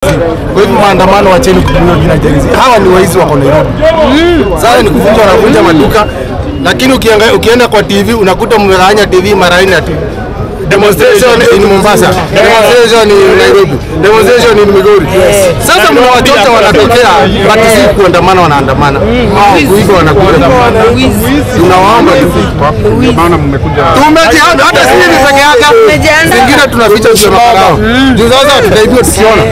Kwa hivyo maandamano, wacheni kutumia jina Gen Z. Hawa ni waizi wako Nairobi. Sasa ni kuvunja, wanavunja maduka, lakini ukianga- ukienda kwa TV unakuta mmegawanya TV mara nne ati demonstration in Mombasa, demonstration in Nairobi, demonstration in Migori. Sasa mnawachocha wanatokea, but si kuandamana, wanaandamana Hao kuiga wanakuja. Tunawaomba tu maana mmekuja tumejihami hata sisi ni peke yake, zingine tunaficha tunamakao juu sasa tutaibiwa tukiona.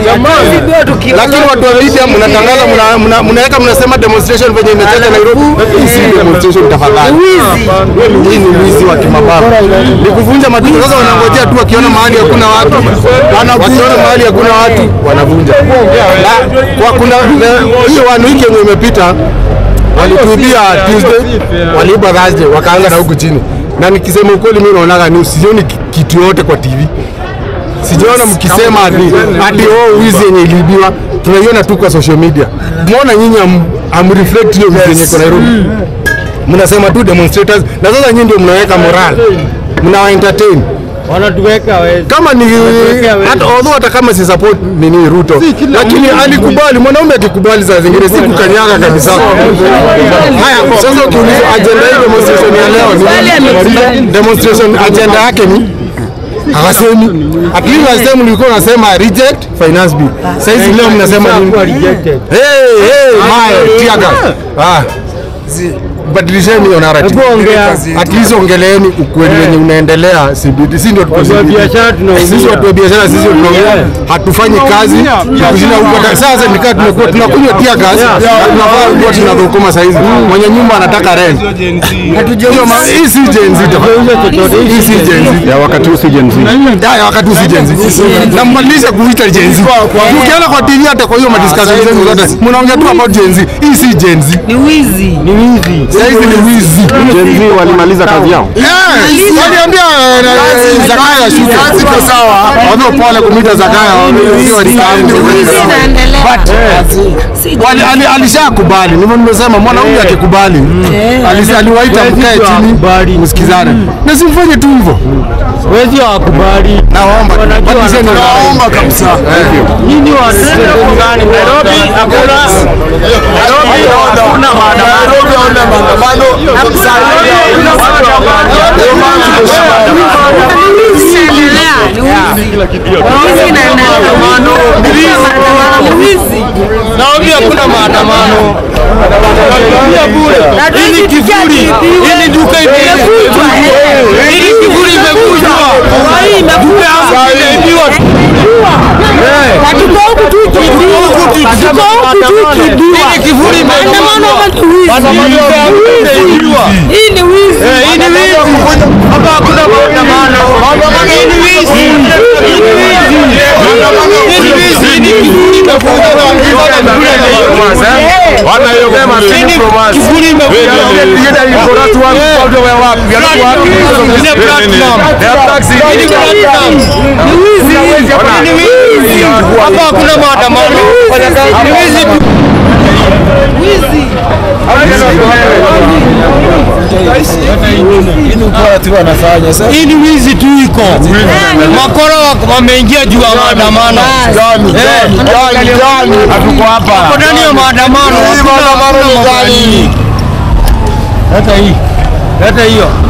Lakini watu wa media mnatangaza, mna- mna- mnaweka mnasema demonstration venye imechacha Nairobi. Hii si demonstration tafadhali, hii ni wizi wa kimabavu, ni kuvunja maduka. Sasa wanangojea tu, wakiona mahali hakuna watu, wakiona mahali hakuna watu wanavunja. Na kwa kuna hiyo one week yenye imepita walituibia Tuesday, waliiba Thursday, wakaanza na huku chini. Na nikisema ukweli, mimi naonaga ni sioni ki- kitu yote kwa TV, sijaona mkisema ati ati oh, wizi yenye iliibiwa. Tunaiona tu kwa social media. Muona nyinyi am, am reflect hiyo wizi yenye iko Nairobi, mnasema tu demonstrators, na sasa nyinyi ndio mnaweka moral, mnawa entertain wanatuweka wezi. kama ni hata although hata kama si support nini Ruto, lakini alikubali. Mwanaume akikubali saa zingine si kukanyaga kabisa. Haya, sasa ukiulizwa agenda hii demonstration ya leo ni demonstration, agenda yake ni hawasemi. At least last time mlikuwa unasema reject finance bill, sasa hizi leo mnasema nini? rejected. Hey, hey, my tear gas. Ah, badilisheni hiyo narrative. Hebu ongea. At least ongeleeni ukweli wenye unaendelea CBD. Si ndio tuko Watu wa CBD. biashara tunaumia. Sisi watu wa biashara sisi tunaongea hatufanyi kazi kushinda huko. hata- Sasa nikaa tunakuwa tunakunywa tear gas na tunafaa kuwa tunadhukuma saa hizi. Mwenye nyumba anataka rent. Hiyo ma- Hii si Gen Z tafadhali. Hii si Gen Z. ya wakati huu si Gen Z. Ya wakati usi Gen Z. Na mbadilisha kuita Gen Z. Ukiona kwa TV hata kwa hiyo madiscussion zenu zote mnaongea tu about Gen Z. Hii si Gen Z. Ni wizi. Ni wizi. Sasa hizi ni wizi. Gen Z walimaliza kazi yao. Waliambia Zakaya shuka. Siko sawa. Wao pole kumita Zakaya. Hiyo ni Wizi inaendelea. Si Wali- ali- alishakubali ndivyo nimesema mwanaume akikubali alisi- aliwaita mkae chini msikizane na simfanye tu hivyo Wezi hawakubali. naomba Wanajua badilisheni wanataka- naomba kabisa Nyinyi wanasema gani? Nairobi hakuna Nairobi hakuna maandamano. wizi inaendelea. Ni wizi. Wizi inaendelea. Maandamano ni wizi. Nairobi hakuna maandamano. Nakwambia bure. Hili kivuli, hili duka imevunjwa. Hili kivuli imevunjwa. Duka yangu imeibiwa. Tuko huku tu ikiibiwa. Tuko huku tu ikiibiwa. Hili kivuli Maandamano imevunjwa. ama ni wizi? Maandamano imeibiwa. Hii ni wizi. Eh, hii ni wizi. Hapa hakuna maandamano. Hii ni wizi. Hii ni wizi. Hii ni wizi. Hii ni kivuli imevunjwa. Hii ni kivuli imevunjwa. Ile platinum. Hii ni platinum. Ni wizi. Ni wizi. Hapa hakuna maandamano. Ni wizi tu. Wizi. Hii ni wizi tu iko. Makora wa- wameingia juu ya maandamano. Eh, Wako ndani ya maandamano. Hakuna- hakuna mambo ya nini. Leta hii. Leta hiyo.